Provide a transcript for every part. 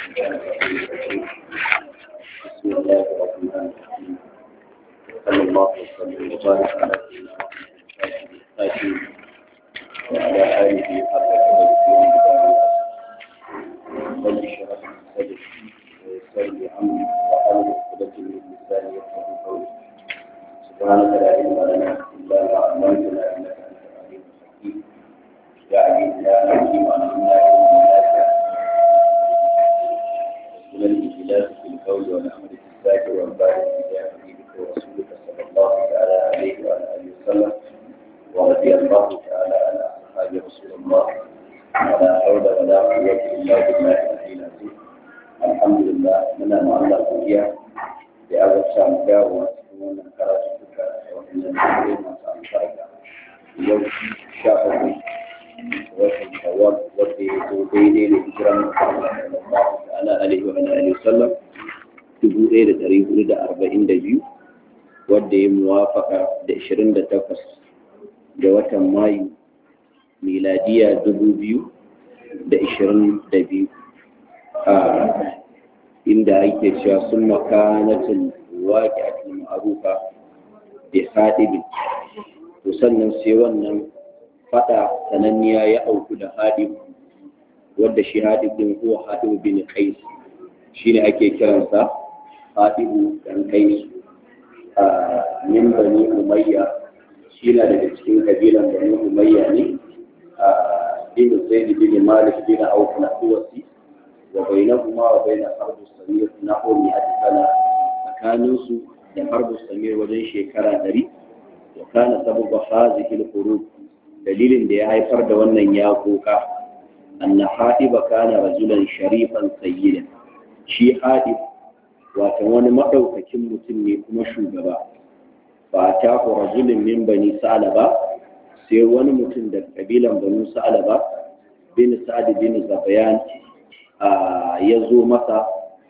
بسم الله الرحمن الرحيم صلى الله وسلم وبارك على سيدنا محمد وعلى آله حق قدره رب اشرح لي صدري ويسر لي أمري وأحلل عقدة من لساني يفقهوا قولي سبحانك لا علم لنا إلا ما علمتنا إنك أنت العليم الحكيم يا عليم يا حكيم علمنا علما نافعا من الإجلال في القول والأمر في الزاجر والبارد بجاه حبيبك ورسولك صلى الله تعالى عليه وعلى آله وسلم ورضي الله تعالى عن أصحاب رسول الله ولا حول ولا قوة إلا بالله العلي العظيم الحمد لله من مع الله godiya da ya zarta mu dawowa cikin wannan karatu duka da wannan dare masu albarka yau sha uku watan shawwal wanda ya zo daidai da hijiran Muhammad sallallahu ta'ala alaihi wa alihi wasallam dubu ɗaya da ɗari hudu da arba'in da biyu wanda ya muwafaka da ishirin da takwas da watan mayu miladiya dubu biyu da ishirin da biyu inda ake cewa sun makanatin waƙi a cikin ma'arufa da haɗibin to sannan sai wannan fada sananniya ya auku da haɗib wadda shi haɗib ɗin ko haɗib bin kais shi ne ake kiransa haɗibu ɗan kais a min bani umayya shi na daga cikin kabilan bani umayya ne a bin zaid bin malik bin auf na uwasi wa bainahuma wa bain harbu samir na umi a sana tsakanin su da harbu samir wajen shekara ɗari wa kana sababu hazihi al-hurub dalilin da ya haifar da wannan ya koka anna hadiba kana rajulan sharifan sayyidan shi hadib wato wani madaukakin mutum ne kuma shugaba ba ta ku rajulin min bani sa'alaba sai wani mutum da kabilan banu sa'alaba bin sa'ad bin zabayan ya zo masa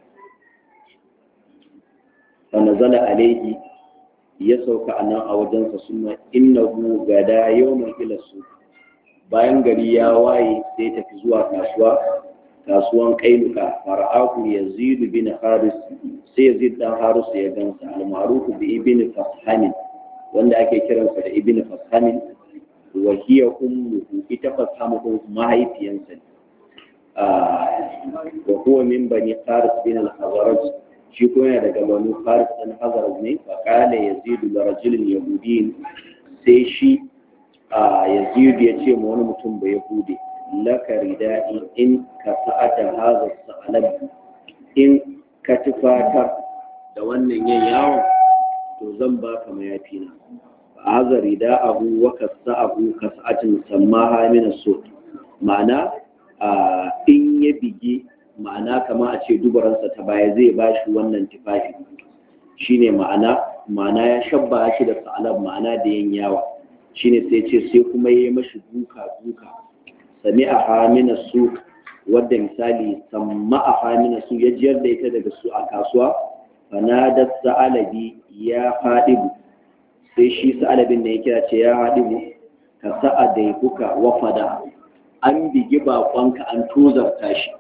fa nazala alaihi ya sauka a nan a wajensa suna innahu gada yawman ila su bayan gari ya waye sai tafi zuwa kasuwa kasuwan kainuka fara'ahu yazidu bin haris sai yazid dan haris ya gansa al-ma'ruf bi ibn fashamin wanda ake kiransa da ibn fashamin wa hiya ummuhu ita fashamu mahaifiyansa wa huwa min bani haris bin al-hazraj shi ko yana daga banu faris ɗan hazar ne fa kala yazidu da rajulin yahudiyin sai shi a yazidu ya ce ma wani mutum ba yahudi laka ridai in ka sa'ata hazar sa'alab in ka tufatar da wannan yin yawon to zan ba ka mayafi na fa hazar rida'ahu wa ka sa'ahu ka sa'atin sammaha min so ma'ana in ya bige ma'ana kama a ce dubaransa ta baya zai ba shi wannan tufafi shine ma'ana ma'ana ya shabba shi da sa'alab ma'ana da yin yawa shine sai ce sai kuma ya yi mashi duka duka sami a hamina su wadda misali samma a hamina su ya jiyar da ita daga su a kasuwa fanadar sa'alabi ya haɗibu sai shi sa'alabin da ya kira ce ya haɗibu ka sa'a da kuka wafada an bigi baƙonka an tozarta shi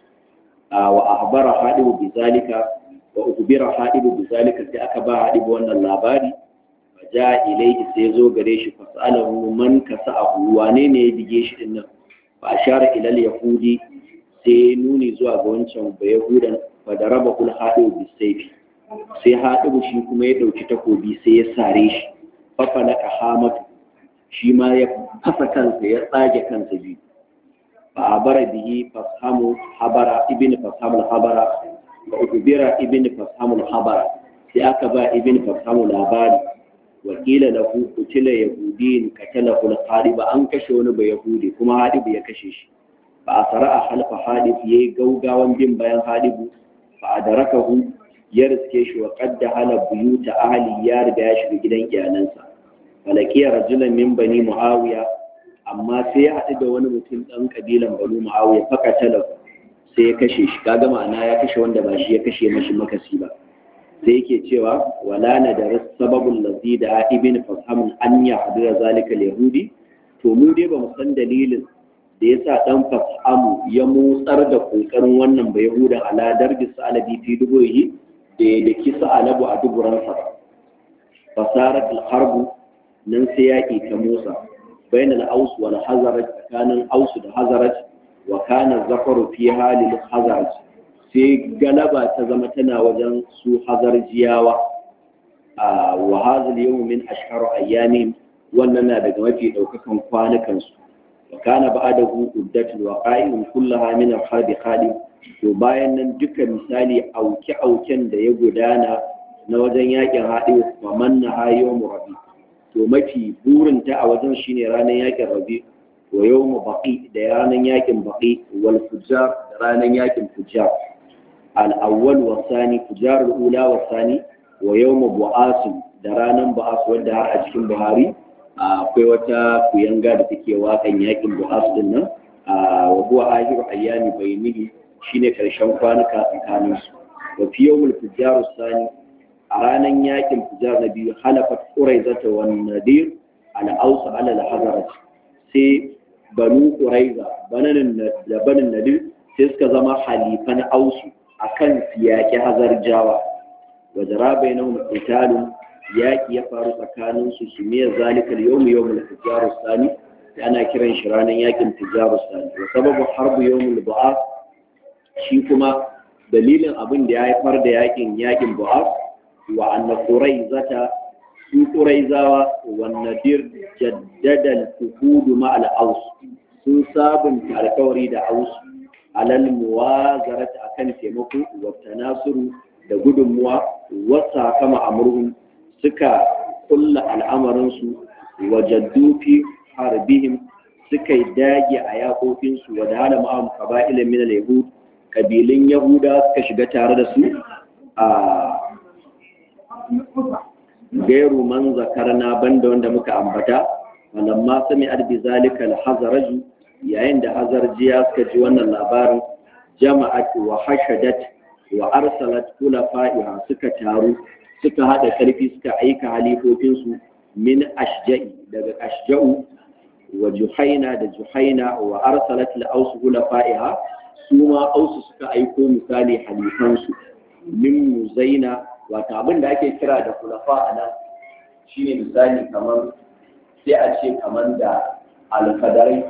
wa ahbara hadibu bizalika wa ukbira hadibu bizalika sai aka ba hadibu wannan labari fa ja ilayhi sai zo gare shi fa salahu man kasa'ahu wane ne ya dige shi din nan fa ashara ila al-yahudi sai nuni zuwa ga wancan ba yahudan fa daraba kul hadibu bisayfi sai hadibu shi kuma ya dauki takobi sai ya sare shi fa falaka hamatu shi ma ya fasa kansa ya tsage kansa biyu فعبر به فصحم حبر ابن فصحم الحبر وأخبر ابن فصحم الحبر سيأكبا ابن فصحم الحبر وقيل له قتل يهودين قتله القارب أن كشون بيهودي كما حادب يكشش فأسرع خلف حادب يقوغا وانجم بيان حادب فأدركه يرسكش وقد دخل بيوت أهل يار بياش بجدن إعلانسا فلقي رجلا من بني معاوية amma sai ya haɗu da wani mutum ɗan ƙabilan banu ma'awiya faka talaf sai ya kashe shi kaga ma'ana ya kashe wanda ba shi ya kashe mashi makasi ba sai yake cewa wala na da sababin lazi da ibn fashamun an ya haɗu da zalika yahudi to mu dai ba mu san dalilin da ya sa ɗan fasamu ya motsar da ƙoƙarin wannan bai hudan aladar da sa'alabi fi dubuhi da ya daki sa'alabu a duburansa ba fasarar alharbu nan sai yaƙi ta motsa bayan al'ausu wal hazarat tsakanin ausu da hazarat wa kana zafaru fi halil hazarat sai galaba ta zama tana wajen su hazarjiyawa a wa hazal yawm min ashharu ayyamin wannan na daga mafi daukakan kwanukan su wa kana ba'dahu uddatul waqa'in kullaha min al-harb khali to bayan nan duka misali auke auken da ya gudana na wajen yakin haɗe wa manna hayo rabi to mafi burinta a wajen shine ranar yakin rabi wa yawmu baqi da ranar yakin baqi wal fujar da ranar yakin fujar al-awwal wa thani fujar al-ula wa thani wa yawmu bu'as da ranar bu'as wanda har a cikin buhari akwai wata kuyanga da take wakan yakin bu'as din nan wa huwa ahiru ayyami baynihi shine karshen kwanuka tsakanin su wa fi yawmul fujar thani a ranar yakin fujar na biyu halafat quraizata wan nadir al-aus ala al-hazarat sai banu quraiza bananin da banin nadir sai suka zama halifan ausu akan siyaki hazar jawa wa jara bainahum qitalun yaki ya faru tsakanin su sumiyar zalikal yawm yawmul fujar sani ana kiran shi ranar yakin fujar sani wa sababu harbu yawmul bu'ath shi kuma dalilin abin da ya haifar da yakin yakin bu'ath wa anna quraizata su quraizawa wa nadir jaddada al-fuhud ma al-aus sun sabunta alkawari da aus alal muwazarat akan taimako wa tanasuru da gudunmuwa wasa kama amurhum suka kulla al'amarin su wa jaddu fi harbihim suka dage a yakokinsu wa da hada ma'am qaba'ilin min al-yahud kabilun yahuda suka shiga tare da su a gairu man zakarna banda wanda muka ambata walamma sami arbi zalika al-hazaraj yayin da hazarjiya suka ji wannan labarin jama'at wa hashadat wa arsalat khulafa'iha suka taru suka hada karfi suka aika halifofin su min ashja'i daga ashja'u wa juhaina da juhaina wa arsalat al-aus khulafa'iha su ma ausu suka aiko misali halifansu min muzaina wata abin da ake kira da kulafa a nan shi ne misali kamar sai a ce kamar da alfadarai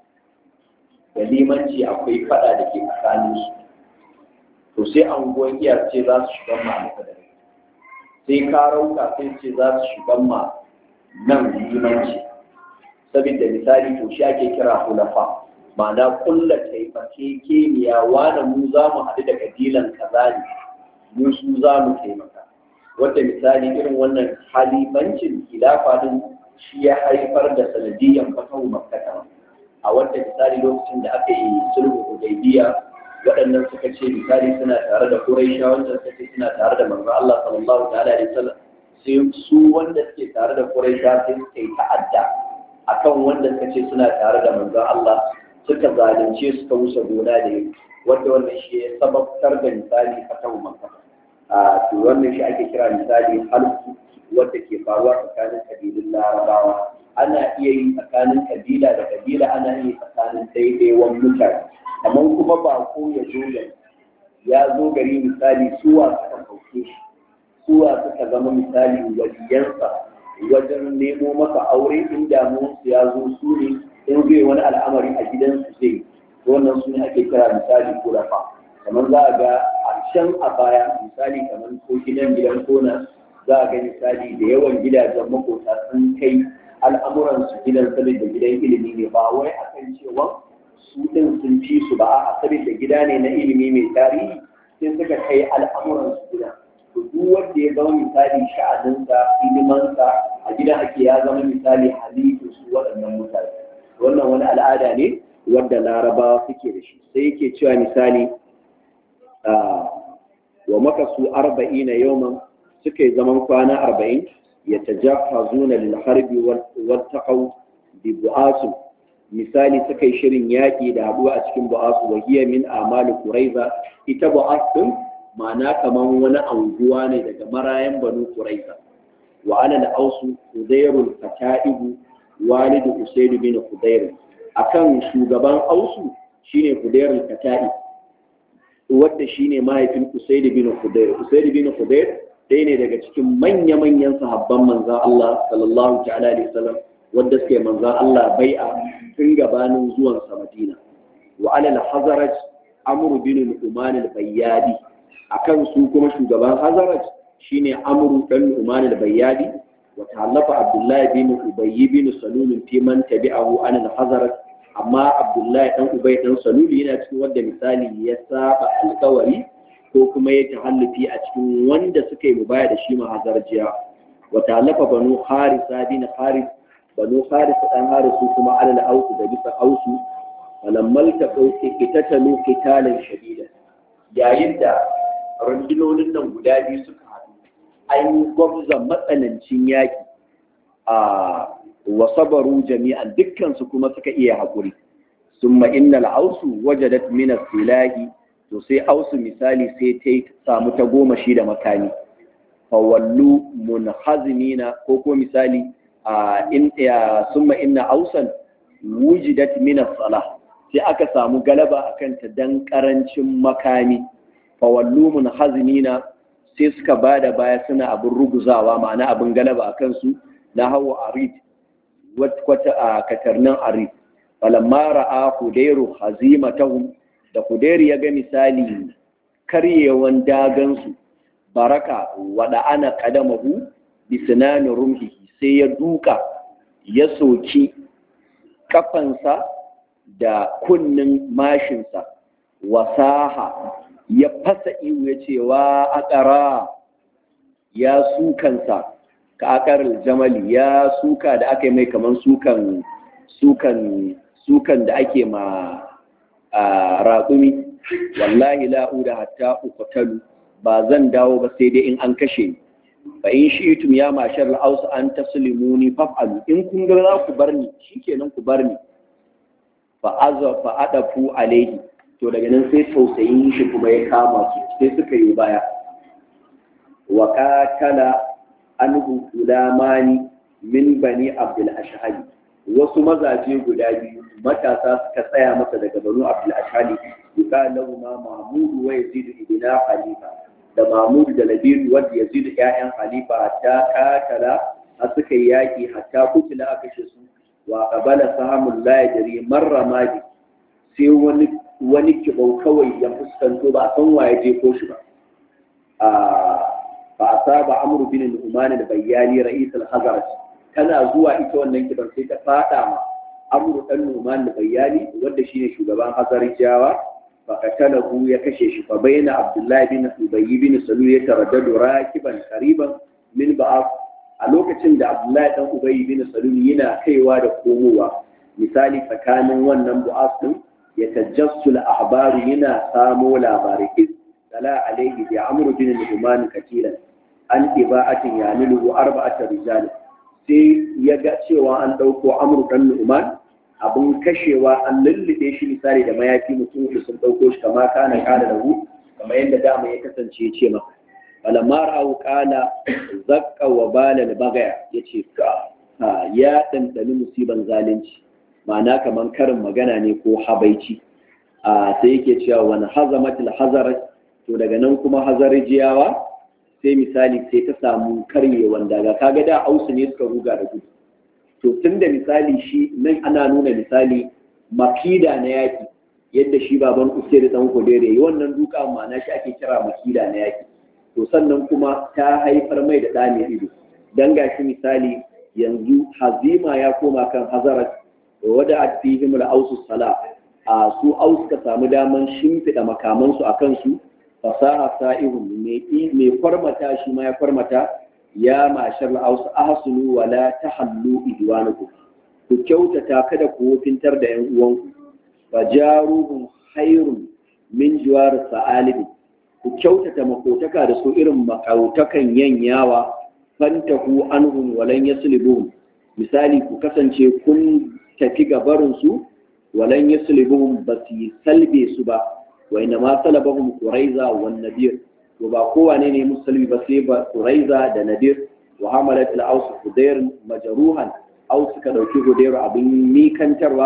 da limanci akwai fada da ke tsakanin su to sai anguwan iyar ce za su shigan ma alfadarai sai karauka sai ce za su shigan ma nan limanci saboda misali to shi ake kira kulafa ma'ana kulla taimake keniya wane mu za mu haɗu da kabilan kaza ne mu su za mu taimaka wadda misali irin wannan halifancin khilafa din shi ya haifar da sanadiyan fatahu makkata a wadda misali lokacin da aka yi sulhu hudaybiya waɗannan suka ce misali suna tare da quraisha wanda suka ce suna tare da manzo Allah sallallahu ta'ala alaihi wasallam sai su wanda suke tare da quraisha sai suka yi ta'adda akan wanda suka ce suna tare da manzo Allah suka zalunce suka wuce gona da yi wanda wannan shi ya sababtar da misali fatahu makkata a to wannan shi ake kira misali halku wadda ke faruwa tsakanin kabilun larabawa ana iya yi tsakanin kabila da kabila ana yi tsakanin daidaiwan mutane amma kuma ba ko ya zo gari ya zo gari misali suwa suka kauke shi suwa suka zama misali waliyansa wajen nemo maka aure in damuwarsu ya zo su ne in zai wani al'amari a gidansu zai wannan su ne ake kira misali kurafa kamar za a ga a can a baya misali kamar ko gidan gidan kona za a ga misali da yawan gidajen makota sun kai al'amuran su gidan saboda gidan ilimi ne ba wai akan cewa su din sun fi su ba a saboda gida ne na ilimi mai tarihi sai suka kai al'amuran su gidan to duk wanda ya zama misali sha'aninsa ilimansa a gidan ake ya zama misali halittu su waɗannan mutane wannan wani al'ada ne wadda larabawa suke da shi sai yake cewa misali wa makasu arba'ina yawman suka yi zaman kwana arba'in ya tajahazuna lil harbi wal taqaw bi bu'asu misali suka yi shirin yaƙi da haɗuwa a cikin bu'asu wa hiya min amali quraiza ita bu'as din ma'ana kaman wani anguwa ne daga marayan banu quraiza wa ana al-ausu uzairul fata'ibu walidu usayd bin hudayr akan shugaban ausu shine Hudayr al-Kata'i wanda shine mahaifin Usaid bin Hudayr Usaid bin Hudayr ɗaya ne daga cikin manya-manyan sahabban manzan Allah sallallahu ta'ala alaihi wasallam wanda suke manzan Allah bai'a tun gabanin zuwan sa Madina wa alal hazaraj amru bin Uman al-Bayyadi akan su kuma shugaban hazaraj shine amru dan Uman al-Bayyadi wa ta'allafa Abdullah bin Ubay bin Salul fi man tabi'ahu an al-hazaraj amma Abdullah dan Ubay dan Salul yana cikin wanda misali ya saba alkawari ko kuma ya tahallufi a cikin wanda suka yi mubaya da shi mahazarjiya wa talafa banu harisa bin haris banu haris dan harisu kuma alal ausu da bisa ausu falammal ta kauce kitatalu qitalan shadida yayin da rundunonin nan guda biyu suka haɗu an yi gwamza matsanancin yaki a wa sabaru jami'an dukkan su kuma suka iya haƙuri summa innal ausu wajadat min as-silahi to sai ausu misali sai ta samu ta goma shi da makami fawallu munhazimina ko ko misali a in ya summa inna ausan wujidat min as-salah sai aka samu galaba akan ta dan karancin makami fawallu munhazimina sai suka bada baya suna abin ruguzawa ma'ana abin galaba akan su na hawa arid wata a katarnan arid falamma ra'a hudairu hazimatahum da Huderi ya ga misali karyewan dagansu baraka wada ana kadamahu bi sinani rumhi sai ya duka ya soki kafansa da kunnin mashinsa wasaha ya fasa iwu ya ce wa akara ya sukansa ka akarar jamali ya suka da aka yi mai kaman sukan sukan sukan da ake ma a raƙumi wallahi la'uda hatta uqtalu ba zan dawo ba sai dai in an kashe ni fa in shi'tum ya mashar al-aus an taslimuni faf'alu in kun ga za ku bar ni shikenan ku bar ni fa azza fa adafu alaihi to daga nan sai tausayin shi kuma ya kama su sai suka yi baya wa qatala anhu ulamani min bani abdul ashhali wasu mazaje guda biyu matasa suka tsaya masa daga banu abdul ashali yuka lahu ma mahmud wa yazid ibn khalifa da mahmud da labid wanda yazid ƴaƴan khalifa hatta katala a suka yaki hatta kutila aka shi su wa qabala sahamul la yadri marra madi sai wani wani kibau kawai ya fuskanto ba san waye je ko shi ba a fa asaba amru bin al-uman al-bayyani ra'is al-hazraj tana zuwa ita wannan kibar sai ta fada ma amru dan numan da bayani wanda shine shugaban hazarijawa fa katalahu ya kashe shi fa bayna abdullahi bin ubay bin salul ya taraddadu rakiban qariban min ba'af a lokacin da abdullahi dan ubay bin salul yana kaiwa da komowa misali tsakanin wannan bu'af din ya tajassul ahbaru yana samo labarai iz sala alaihi bi amru bin numan katilan an ibaatin yanilu arba'ata rijal sai ya ga cewa an ɗauko amur ɗan nu'man abin kashewa an lullube shi misali da mayafi mutum uku sun ɗauko shi kama kana kana da hu kamar yadda dama ya kasance ya ce maka falamma ra'au qala zakka wa balal bagaya yace ka ya dandani musiban zalunci ma'ana kamar karin magana ne ko habaici a sai yake cewa wani hazamatul hazarat to daga nan kuma hazarijiyawa sai misali sai ta samu karyewan daga kaga da ausu ne suka ruga da gudu to tun da misali shi nan ana nuna misali makida na yaki yadda shi baban usair dan kodere yi wannan duka ma'ana shi ake kira makida na yaki to sannan kuma ta haifar mai da ɗani ido dan gashi misali yanzu hazima ya koma kan hazarat wada a fihim al-ausu sala a su aus ka samu daman shimfiɗa makamansu a kansu fasaha sa'ihun mai kwarmata shi ma ya kwarmata ya mashar al-aus ahsulu wa la tahallu idwanukum ku kyautata kada ku wofintar da yan uwanku fajaruhum khairun min jiwar sa'alibi ku kyautata makotaka da su irin makautakan yanyawa fantahu anhum walan yaslibuhum misali ku kasance kun tafi gabarin su walan yaslibuhum ba su salbe su ba wa inna ma salabahum quraiza wan nadir to ba kowane ne musulmi ba sai ba quraiza da nadir wa hamalat al-aus hudair majruhan aus suka dauki hudair abin mikantarwa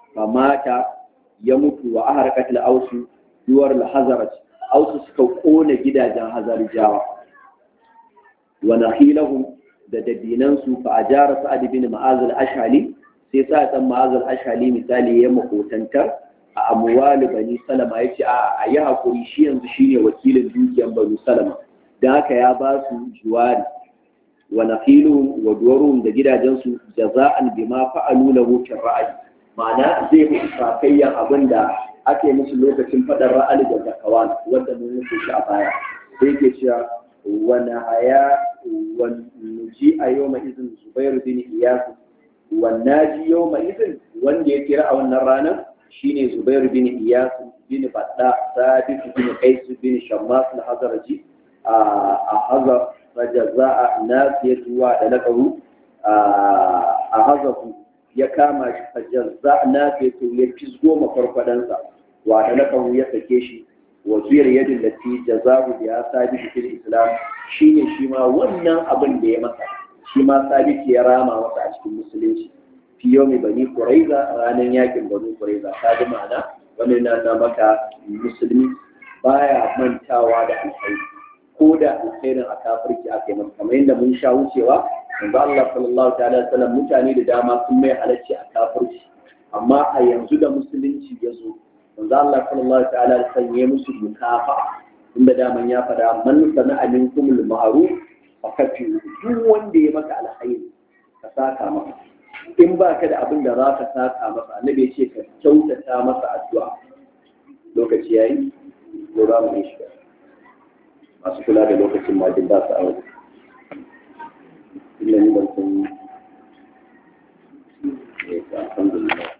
fa mata ya mutu wa aharqat al-ausu duwar al-hazaraj ausu suka kona gidajen hazarjawa wa nakhilahum da dabinansu fa ajara sa'ad bin ma'az al-ashali sai sa dan ma'az al-ashali misali ya makotantar a amwal bani salama yace a ayi hakuri shi yanzu shine wakilin dukiyar bani salama dan haka ya ba su juwari wa nakhiluhum wa duwaruhum da gidajensu jaza'an bima fa'alu lahu fi ra'ayi ma'ana zai musu sakayyan abinda ake musu lokacin fadar ra'ali da zakawan wanda mun musu shi a baya sai ke cewa wani haya nuji a yau mai izin zubair bin iyasu wannan ji yau mai izin wanda ya kira a wannan ranar shine zubair bin iyasu bin badda sabit bin qais bin shammas al-hazraji a hazar fajaza'a nasiyatu wa dalakahu a hazafu ya kama shi fajazza nasiyatu ya fisgo mafarfadansa wa dalakahu ya sake shi wasiyar yadin da ti jazabu da ya sabi fil islam shine shi ma wannan abin da ya masa shi ma sabi ya rama masa a cikin musulunci fi yau mai bani kuraiza ranar yakin bani kuraiza ta ji ma'ana wannan na na maka musulmi baya mantawa da alkhairi ko da alkhairin a kafirci aka yi masa kamar yadda mun sha wucewa yanzu Allah sallallahu ta'ala wasallam mutane da dama sun mai halacci a kafirci amma a yanzu da musulunci ya zo manzo Allah sallallahu ta'ala alaihi wasallam ya musu mukafa inda daman ya fada man sana'a minkum al-ma'ruf fa kafi duk wanda ya maka alkhairi ka saka masa in ba ka da abin da za ka saka masa annabi ya ce ka kyautata masa addu'a lokaci yayi ko za mu yi shi masu kula da lokacin ma duk ba su a wajen illa ni ban san alhamdulillah